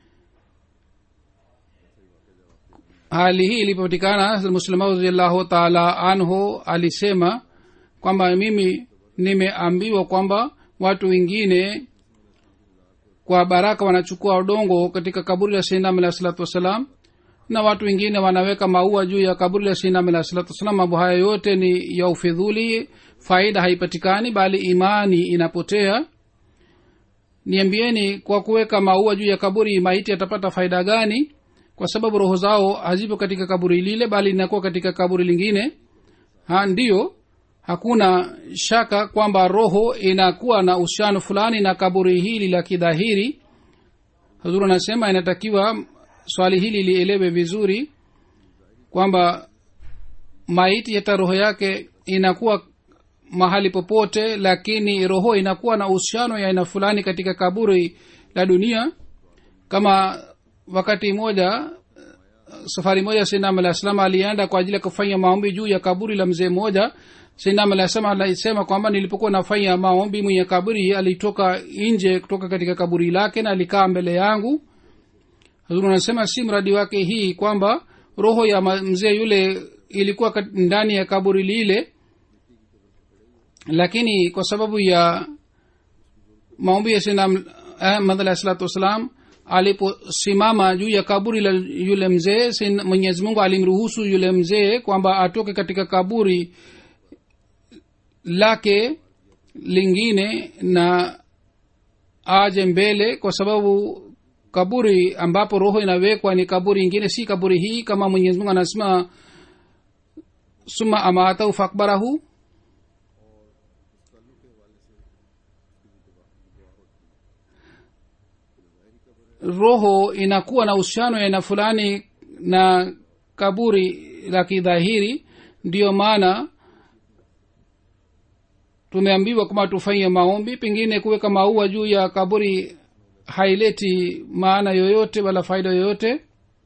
hali hii ilipopatikana muslima radiallahu taala anhu alisema kwamba mimi nimeambiwa kwamba watu wengine kwa baraka wanachukua udongo katika kaburi la seinam alah salatu wassalam na watu wengine wanaweka maua juu ya kaburi la seinam alah salatu wassalam mambo haya yote ni ya ufidhuli faida haipatikani bali imani inapotea niambieni kwa kuweka maua juu ya kaburi maiti atapata faida gani kwa sababu roho zao hazipo katika kaburi lile bali inakuwa katika kaburi lingine ha ndiyo hakuna shaka kwamba roho inakuwa na uhusiano fulani na kaburi hili la kidhahiri hazuru anasema inatakiwa swali hili lielewe vizuri kwamba maiti hata roho yake inakuwa mahali popote lakini roho inakuwa na uhusiano ya aina fulani katika kaburi la dunia kama wakati moja safari moja sinam alah salam alienda kwa ajili ya kufanya maombi juu ya kaburi la mzee mmoja sinam alah salam alisema kwamba nilipokuwa nafanya maombi mwenye kaburi alitoka nje kutoka katika kaburi lake na alikaa mbele yangu hazuru anasema si mradi wake hii kwamba roho ya mzee yule ilikuwa ndani ya kaburi lile lakini kwa sababu ya maombi ya sinam ahmad alah salatu wassalam aliposimama juu ya kaburi la yule mzee mwenyezi mungu alimruhusu yule mzee kwamba atoke katika kaburi lake lingine na aje mbele kwa sababu kaburi ambapo roho inawekwa ni kaburi ingine si kaburi hii kama mwenyezi mungu anasema suma amatau fakbarahu roho inakuwa na uhusiano ya aina fulani na kaburi la kidhahiri ndiyo maana tumeambiwa kwamba tufanye maombi pengine kuweka maua juu ya kaburi haileti maana yoyote wala faida yoyote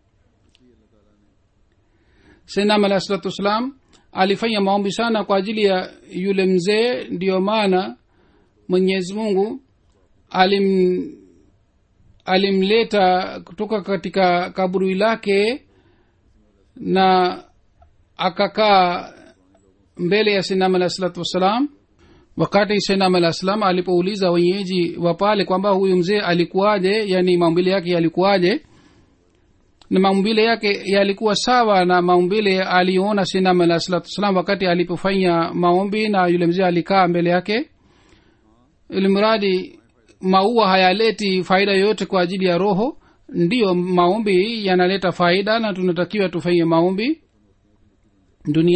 senam alahi salatu wassalam alifanya maombi sana kwa ajili ya yule mzee ndiyo maana mwenyezi mungu alim alimleta kutoka katika kaburi lake na akakaa mbele ya sinam alah salatu wassalam wakati sinam alah salam alipouliza wenyeji wa pale kwamba huyu mzee alikuwaje yani maumbile yake yalikuwaje na maumbile yake yalikuwa sawa na maumbile aliyoona sinam alah salatu wassalam wakati alipofanya maombi na yule mzee alikaa mbele yake ilimradi maua hayaleti faida yoyote kwa ajili ya roho ndiyo maombi yanaleta faida na tunatakiwa tufanye maombi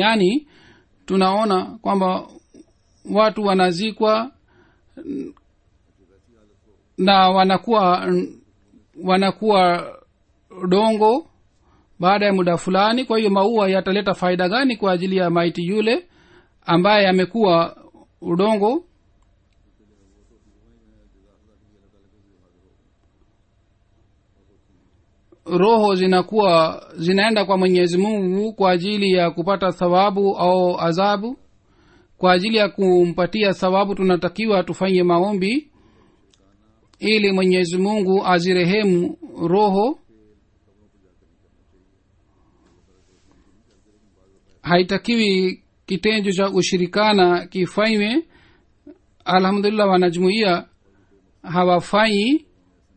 duniani tunaona kwamba watu wanazikwa na wanakuwa wanakuwa dongo baada ya muda fulani kwa hiyo maua yataleta faida gani kwa ajili ya maiti yule ambaye amekuwa udongo roho zinakuwa zinaenda kwa mwenyezi mungu kwa ajili ya kupata thawabu au adhabu kwa ajili ya kumpatia thawabu tunatakiwa tufanye maombi ili mwenyezi mungu azirehemu roho haitakiwi kitenjo cha ushirikana kifanywe alhamdulillah wanajumuia hawafanyi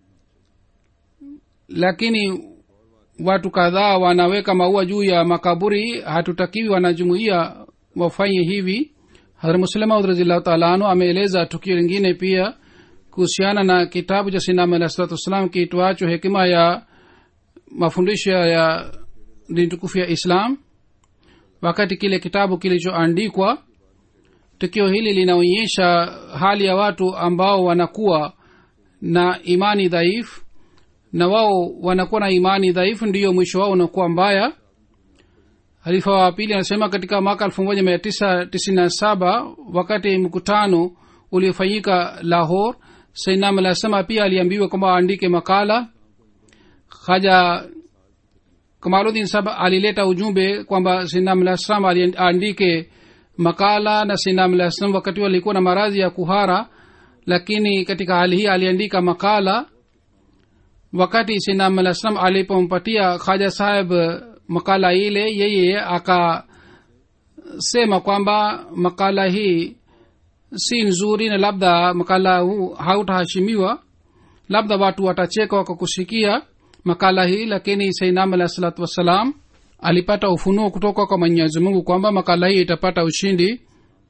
lakini watu kadhaa wanaweka maua juu ya makaburi hatutakiwi wanajumuia wafanye hivi hadrmuslemaud razillahu taala anu ameeleza tukio lingine pia kuhusiana na kitabu cha sinam alah salatu wassalam kiitwacho hekima ya mafundisho ya dini tukufu ya islam wakati kile kitabu kilichoandikwa tukio hili linaonyesha hali ya watu ambao wanakuwa na imani dhaifu na wao wanakuwa na imani dhaifu ndiyo mwisho wao unakuwa mbaya halifa wa pili anasema katika mwaka elfu moja mia tisa tisini na saba wakati mkutano uliofanyika lahor sainam anasema pia aliambiwa kwamba aandike makala haja kamaludin sab alileta ujumbe kwamba sinam alah salam aandike makala na sinam alah salam wakati alikuwa na maradhi ya kuhara lakini katika hali hii aliandika makala wakati sinam alah salam alipompatia khaja saheb makala ile yeye akasema kwamba makala hii si nzuri na labda makala huu hautaheshimiwa labda watu watacheka wakakusikia makala hii lakini sainam alah salatu wassalam alipata ufunuo kutoka kwa mwenyezi mungu kwamba makala hii itapata ushindi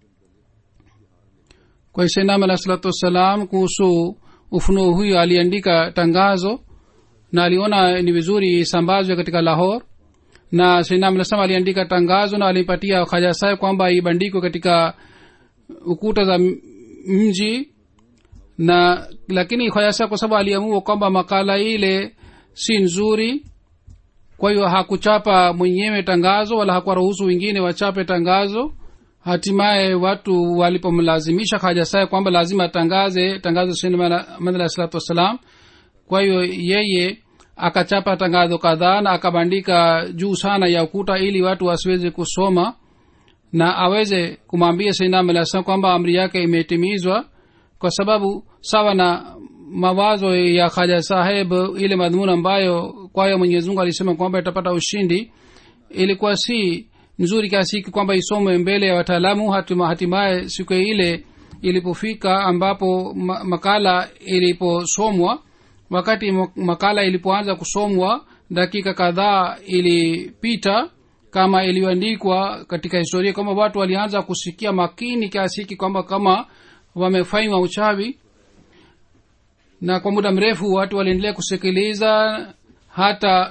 kwa sainam alah salatu wassalam kuhusu ufunuo huyo aliandika tangazo na aliona ni vizuri isambazwe katika lahor na sainam alah salam aliandika tangazo na alimpatia khajasae kwamba ibandikwe katika ukuta za mji na lakini khayasa kwa sababu aliamua kwamba makala ile si nzuri kwa hiyo hakuchapa mwenyewe tangazo wala hakuwaruhusu wengine wachape tangazo hatimaye watu walipomlazimisha hajasae kwamba lazima atangaze tangazo smadala salatu wassalam kwa hiyo yeye akachapa tangazo kadhaa na akabandika juu sana ya ukuta ili watu wasiweze kusoma na aweze kumwambia sainam alah salam kwamba amri yake imetimizwa kwa sababu sawa na mawazo ya khaja saheb ile madhumuni ambayo kwayo mwenyezimungu alisema kwamba itapata ushindi ilikuwa si nzuri kiasi hiki kwamba isomwe mbele ya wataalamu hatimaye siku ile ilipofika ambapo ma- makala iliposomwa wakati makala ilipoanza kusomwa dakika kadhaa ilipita kama iliyoandikwa katika historia kwamba watu walianza kusikia makini kiasi hiki kwamba kama wamefanywa uchawi na kwa muda mrefu watu waliendelea kusikiliza hata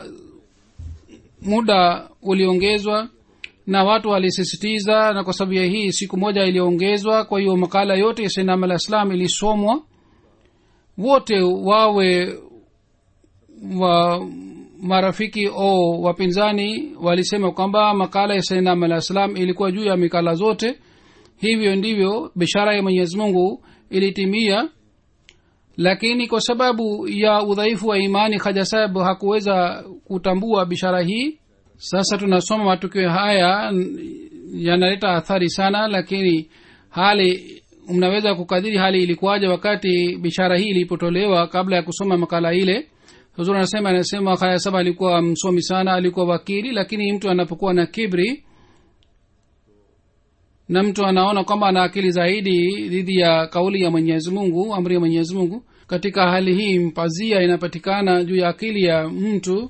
muda uliongezwa na watu walisisitiza na kwa sababu ya hii siku moja iliongezwa kwa hiyo makala yote ya sainam alah islam ilisomwa wote wawe wa marafiki o wapinzani walisema kwamba makala ya sainam alah salam ilikuwa juu ya mikala zote hivyo ndivyo bishara ya mwenyezi mungu ilitimia lakini kwa sababu ya udhaifu wa imani khajasab hakuweza kutambua bishara hii sasa tunasoma matukio haya yanaleta athari sana lakini hali mnaweza kukadhiri hali ilikuwaja wakati bishara hii ilipotolewa kabla ya kusoma makala ile huzur anasema anasema khayasab alikuwa msomi sana alikuwa wakili lakini mtu anapokuwa na kibri na mtu anaona kwamba ana akili zaidi dhidi ya kauli ya mwenyezi mungu amri ya mwenyezi mungu katika hali hii mpazia inapatikana juu ya akili ya mtu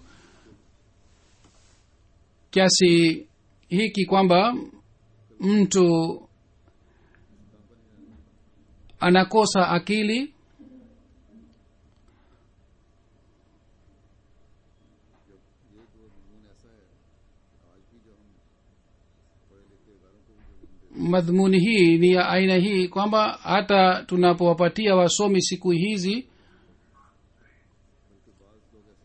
kiasi hiki kwamba mtu anakosa akili madhumuni hii ni ya aina hii kwamba hata tunapowapatia wasomi siku hizi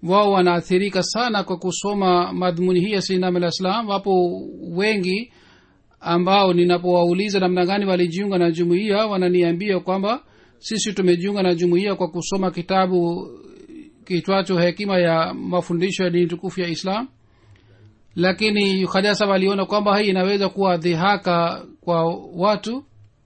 wao wanaathirika sana kwa kusoma madhumuni hii ya sinam alah salam wapo wengi ambao ninapowauliza namna gani walijiunga na jumuiya wananiambia kwamba sisi tumejiunga na jumuiya kwa kusoma kitabu kitwacho hekima ya mafundisho ya dini tukufu ya islam lakini khajasa waliona kwamba hii inaweza kuwa dhihaka kwa watu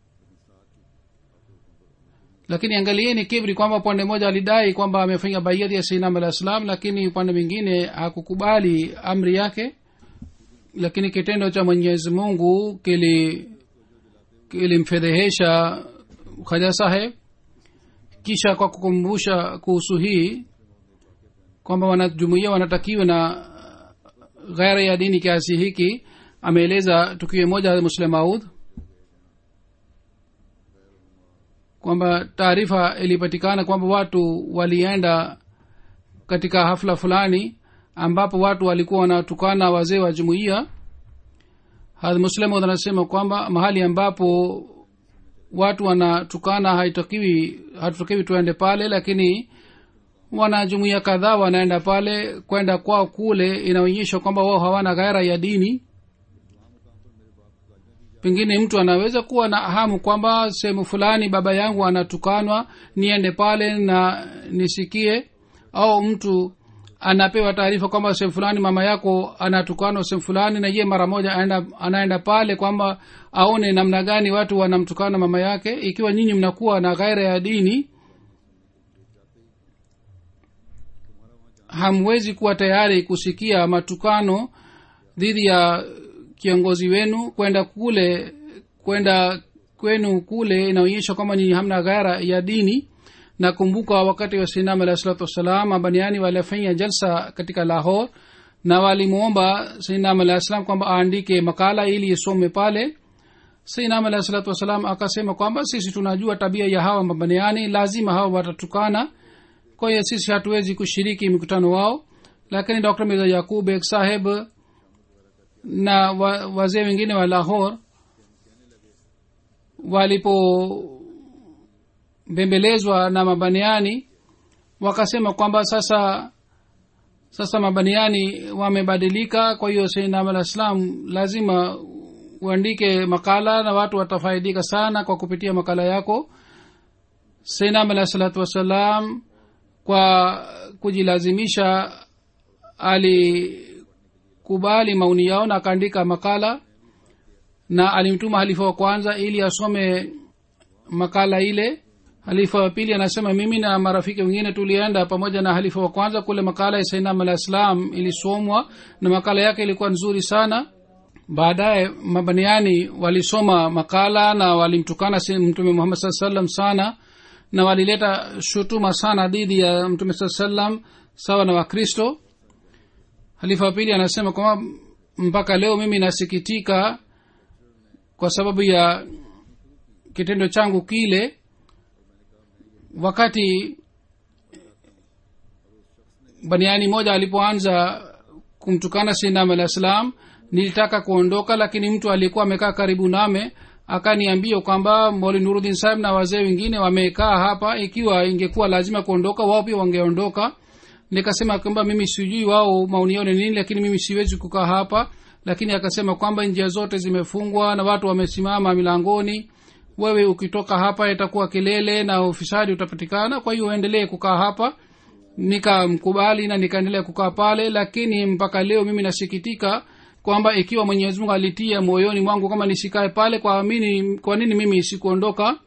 lakini angalieni kibri kwamba upande mmoja alidai kwamba amefanya baiati ya sinam alah salam lakini upande mwingine hakukubali amri yake lakini kitendo cha mwenyezi mungu kili kilimfedhehesha khaja saheb kisha kwa kukumbusha kuhusu hii kwamba wanajumuia wanatakiwa na ghaira ya dini kiasi hiki ameeleza tukio moja muslim maud kwamba taarifa ilipatikana kwamba watu walienda katika hafla fulani ambapo watu walikuwa wanatukana wazee wa jumuiya hadh muslimud anasema kwamba mahali ambapo watu wanatukana haitakiwi hatutakiwi tuende pale lakini wanajumuia kadhaa wanaenda pale kwenda kwao kule inaonyesha kwamba wao hawana ghaira ya dini pengine mtu anaweza kuwa na hamu kwamba sehemu fulani baba yangu anatukanwa niende pale na nisikie au mtu anapewa taarifa kwamba sehemu fulani mama yako anatukanwa sehemu fulani na ye mara moja anaenda, anaenda pale kwamba aone namna gani watu wanamtukana mama yake ikiwa nyinyi mnakuwa na ghaira ya dini hamwezi kuwa tayari kusikia matukano dhidi ya kiongozi wenu kwenda kule kwenda kwenu kule inaonyesha kwamba nyinyi hamna ghaira ya dini nakumbuka wakati wa sinam alahi salatu wassalam mabaniani walifanya jalsa katika lahor na walimwomba sinam alahi salam kwamba aandike makala ili isome pale sinam alahi salatu wassalam akasema kwamba sisi tunajua tabia ya hawa mabaniani lazima hawa watatukana kwa hiyo sisi hatuwezi kushiriki mikutano wao lakini dr mirza yakub ek saheb na wa, wazee wengine wa lahor walipobembelezwa na mabaniani wakasema kwamba sasa sasa mabaniani wamebadilika kwa hiyo sainam alah salam lazima uandike makala na watu watafaidika sana kwa kupitia makala yako sainam alah salatu wassalam kwa kujilazimisha alikubali maoni yao na akaandika makala na alimtuma halifa wa kwanza ili asome makala ile halifa wa pili anasema mimi na marafiki wengine tulienda pamoja na halifa wa kwanza kule makala ya sainam alah islam ilisomwa na makala yake ilikuwa nzuri sana baadaye mabaniani walisoma makala na walimtukana mtume muhammad saa salam sana na walileta shutuma sana dhidi ya mtume saa salam sawa na wakristo halifa wa pili anasema kwamba mpaka leo mimi nasikitika kwa sababu ya kitendo changu kile wakati baniani moja alipoanza kumtukana sinam alah salam nilitaka kuondoka lakini mtu aliyekuwa amekaa karibu name akaniambia kwamba moli nurudin sahib na wazee wengine wamekaa hapa ikiwa ingekuwa lazima kuondoka wao pia wangeondoka nikasema kwamba mimi sijui wao maoni yao ni nini lakini mimi siwezi kukaa hapa lakini akasema kwamba njia zote zimefungwa na watu wamesimama milangoni wewe ukitoka hapa itakuwa kelele na ufisadi utapatikana kwa hiyo uendelee kukaa hapa nikamkubali na nikaendelea kukaa pale lakini mpaka leo mimi nasikitika kwamba ikiwa mwenyezi mungu alitia moyoni mwangu kama nisikae pale kwa, mini, kwa nini mimi sikuondoka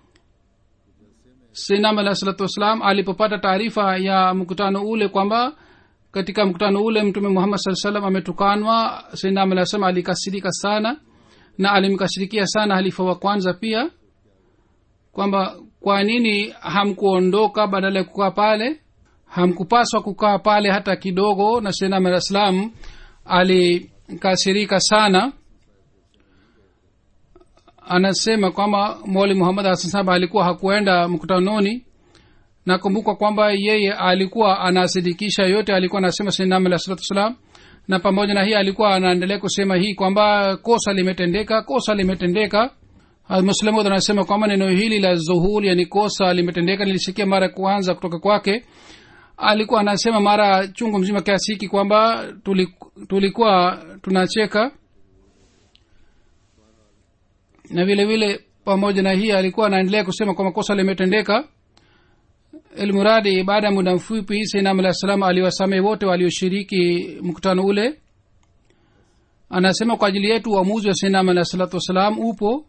sinam alah salatu wassalam alipopata taarifa ya mkutano ule kwamba katika mkutano ule mtume muhammad saa salam ametukanwa sinam alah salam alikasirika sana na alimkasirikia sana halifa wa kwanza pia kwamba kwa nini hamkuondoka badala ya kukaa pale hamkupaswa kukaa pale hata kidogo na sinam alah salam alikasirika sana anasema kwamba moli muhammad hasan sahab alikuwa hakuenda mkutanoni nakumbuka kwamba yeye alikuwa anasidikisha yote alikuwa anasema sinam alah salatu wassalam na pamoja na hii alikuwa anaendelea kusema hii kwamba kosa limetendeka kosa limetendeka muslimud anasema kwamba neno hili la zuhul yani kosa limetendeka nilisikia mara ya kwanza kutoka kwake alikuwa anasema mara chungu mzima kiasi hiki kwamba tulik- tulikuwa tunacheka na vile vile pamoja na hii alikuwa anaendelea kusema kwamba kosa limetendeka ilmuradi baada ya muda mfupi sainam alah salam aliwasamehe wote walioshiriki mkutano ule anasema kwa ajili yetu uamuzi wa sainam alah salatu wassalam upo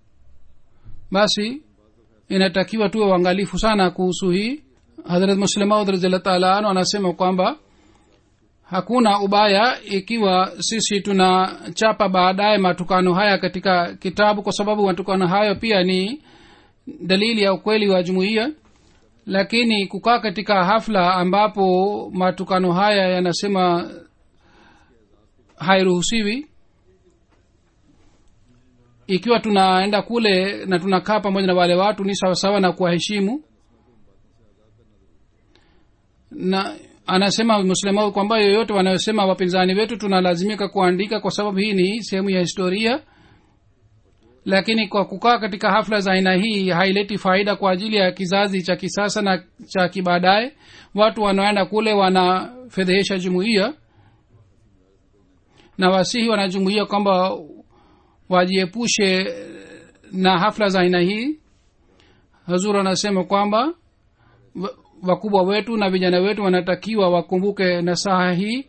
basi inatakiwa tuwe uangalifu sana kuhusu hii hadrat muslemaud raziallah taala anu anasema kwamba hakuna ubaya ikiwa sisi tunachapa baadaye matukano haya katika kitabu kwa sababu matukano hayo pia ni dalili ya ukweli wa jumuiya lakini kukaa katika hafla ambapo matukano haya yanasema hairuhusiwi ikiwa tunaenda kule na tunakaa pamoja na wale watu ni sawasawa na kuwaheshimu na anasema muslimu kwamba yoyote wanayosema wapinzani wetu tunalazimika kuandika kwa sababu hii ni sehemu ya historia lakini kwa kukaa katika hafla za aina hii haileti faida kwa ajili ya kizazi cha kisasa na cha kibaadaye watu wanaoenda kule wanafedhehesha jumuiya na wasihi wanajumuia kwamba wajiepushe na hafla za aina hii hazur anasema kwamba wa- wakubwa wetu na vijana wetu wanatakiwa wakumbuke nasaha hii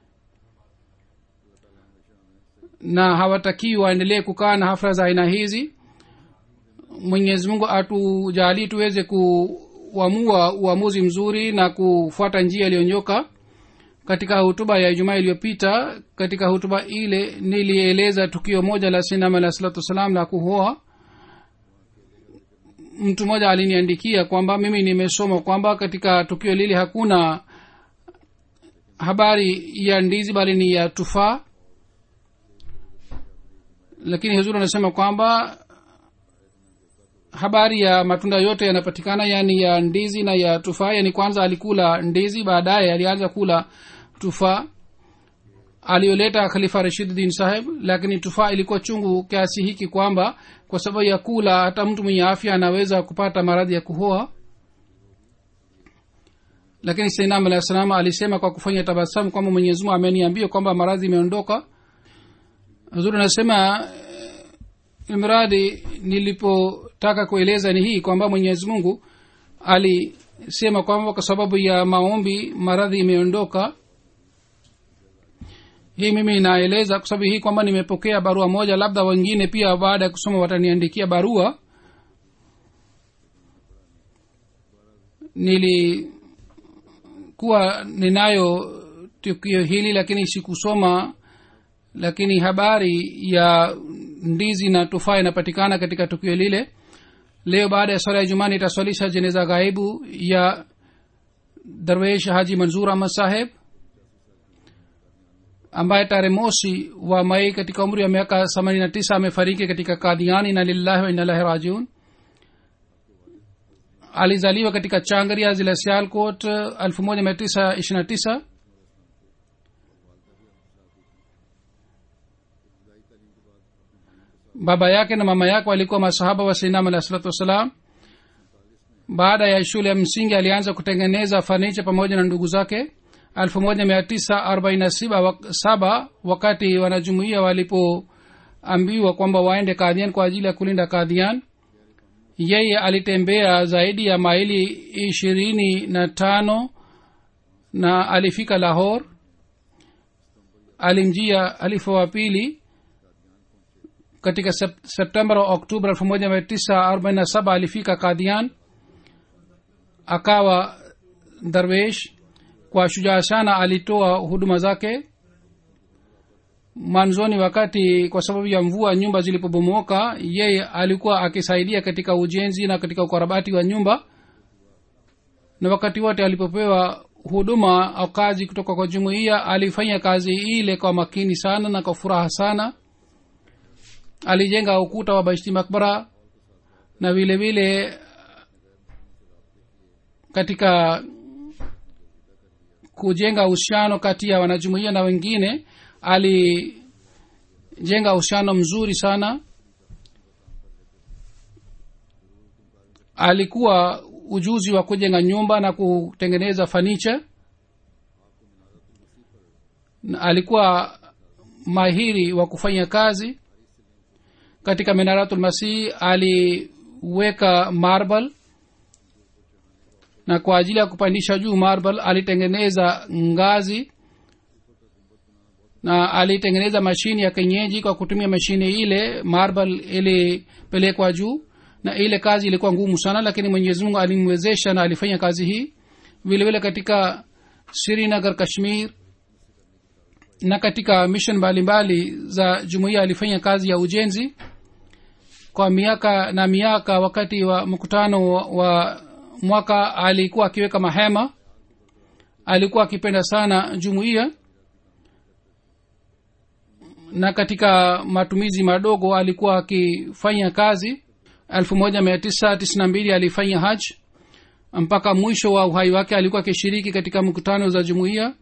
na hawatakiwi waendelee kukaa na hafla za aina hizi mwenyezi mungu atujalii tuweze kuamua uamuzi mzuri na kufuata njia iliyonyoka katika hutuba ya ijumaa iliyopita katika hutuba ile nilieleza tukio moja la sinam alah salatu wassalam la kuhoa mtu mmoja aliniandikia kwamba mimi nimesoma kwamba katika tukio lile hakuna habari ya ndizi bali ni ya tufaa lakini huzuri anasema kwamba habari ya matunda yote yanapatikana yani ya ndizi na ya tufaa yani kwanza alikula ndizi baadaye alianza kula tufaa aliyoleta khalifa rashiduddin saheb lakini tufaa ilikuwa chungu kiasi hiki kwamba kwa sababu ya kula hata mtu mwenye afya anaweza kupata maradhi ya kuhoa lakini sainam alah salam alisema kwa kufanya tabasamu kwamba mwenyezi mungu ameniambia kwamba maradhi imeondoka huzuri anasema eh, mradi nilipotaka kueleza ni hii kwamba mwenyezi mungu alisema kwamba kwa sababu ya maombi maradhi imeondoka hii mimi naeleza kwa sababu hii kwamba nimepokea barua moja labda wengine pia baada ya kusoma wataniandikia barua nilikuwa ninayo tukio hili lakini sikusoma lakini habari ya ndizi na tufaa inapatikana katika tukio lile leo baada ya swala ya jumani itaswalisha jeneza ghaibu ya darwesh haji manzur ahmad saheb ambaye tarehe mosi wa mai katika umri wa miaka themanini na tisa amefariki katika kadhiani na lillahi wa inalahi rajiun alizaliwa katika changaria zila sialkot elfu moja mia tisa ishiri na tisa baba yake na mama yake walikuwa masahaba wa sainam alah salatu wassalam baada ya shule ya msingi alianza kutengeneza fanicha pamoja na ndugu zake 1947 wakati wanajumuia walipoambiwa kwamba waende kadhian kwa ajili ya kulinda kadhian yeye alitembea zaidi ya maili ishirini na tano na alifika lahor alimjia alifa wa pili katika sep- septemba wa oktoba elfu moja mia tisa arobaini na saba alifika kadhian akawa darwesh kwa shujaa sana alitoa huduma zake mwanzoni wakati kwa sababu ya mvua nyumba zilipobomoka yeye alikuwa akisaidia katika ujenzi na katika ukarabati wa nyumba na wakati wote alipopewa huduma au kazi kutoka kwa jumuiya alifanya kazi ile kwa makini sana na kwa furaha sana alijenga ukuta wa baishti makbara na vile vile katika kujenga uhusiano kati ya wanajumuia na wengine alijenga uhusiano mzuri sana alikuwa ujuzi wa kujenga nyumba na kutengeneza fanicha na alikuwa mahiri wa kufanya kazi katika minaratul masih aliweka marble na kwa ajili ya kupandisha juu marble alitengeneza ngazi na alitengeneza mashini ya kenyeji kwa kutumia mashini ile marble ilipelekwa juu na ile kazi ilikuwa ngumu sana lakini mwenyezi mungu alimwezesha na alifanya kazi hii vile vile katika srinagar kashmir na katika mission mbalimbali za jumuiya alifanya kazi ya ujenzi kwa miaka na miaka wakati wa mkutano wa, wa mwaka alikuwa akiweka mahema alikuwa akipenda sana jumuiya na katika matumizi madogo alikuwa akifanya kazi elfu moja mia tisa tisini na mbili alifanya haj mpaka mwisho wa uhai wake alikuwa akishiriki katika mkutano za jumuiya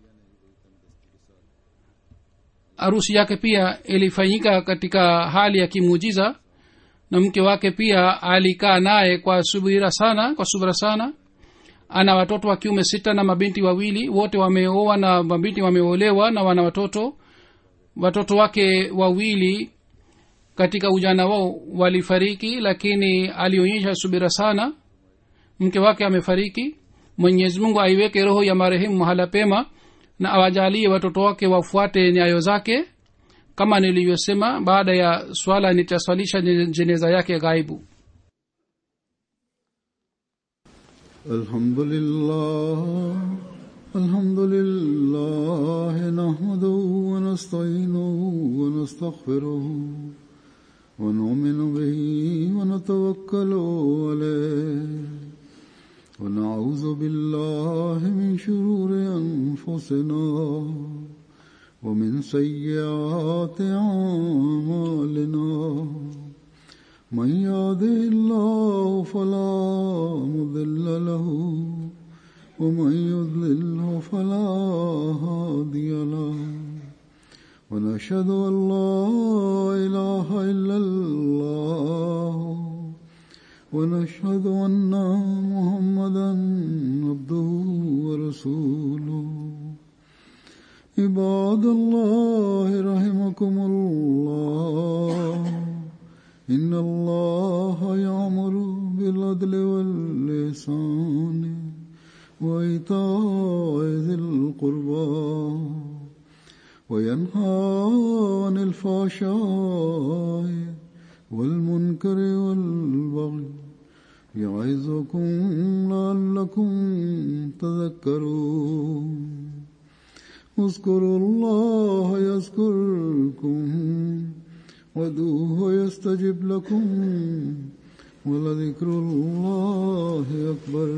harusi yake pia ilifanyika katika hali ya kimuujiza na mke wake pia alikaa naye kwa subira sana kwa subira sana ana watoto wa kiume sita na mabinti wawili wote wameoa na mabinti wameolewa na wana watoto watoto wake wawili katika ujana wao walifariki lakini alionyesha subira sana mke wake amefariki mwenyezi mungu aiweke roho ya marehemu mahala pema na awajalie watoto wake wafuate nyayo zake kama nilivyosema baada ya swala nitaswalisha jeneza yake ghaibu الحمد لله الحمد لله نحمده ونستعينه ونستغفره ونؤمن به ونتوكل عليه ونعوذ بالله من شرور أنفسنا ومن سيئات أعمالنا من يهده الله فلا مضل له ومن يضلله فلا هادي له ونشهد أن لا إله إلا الله ونشهد أن محمدا عبده ورسوله عباد الله رحمكم الله إن الله يأمر بالعدل واللسان وإيتاء ذي القربى وينهى عن الفحشاء والمنكر والبغي يعظكم لعلكم تذكرون اذكروا الله يذكركم وادعوه يستجب لكم ولذكر الله أكبر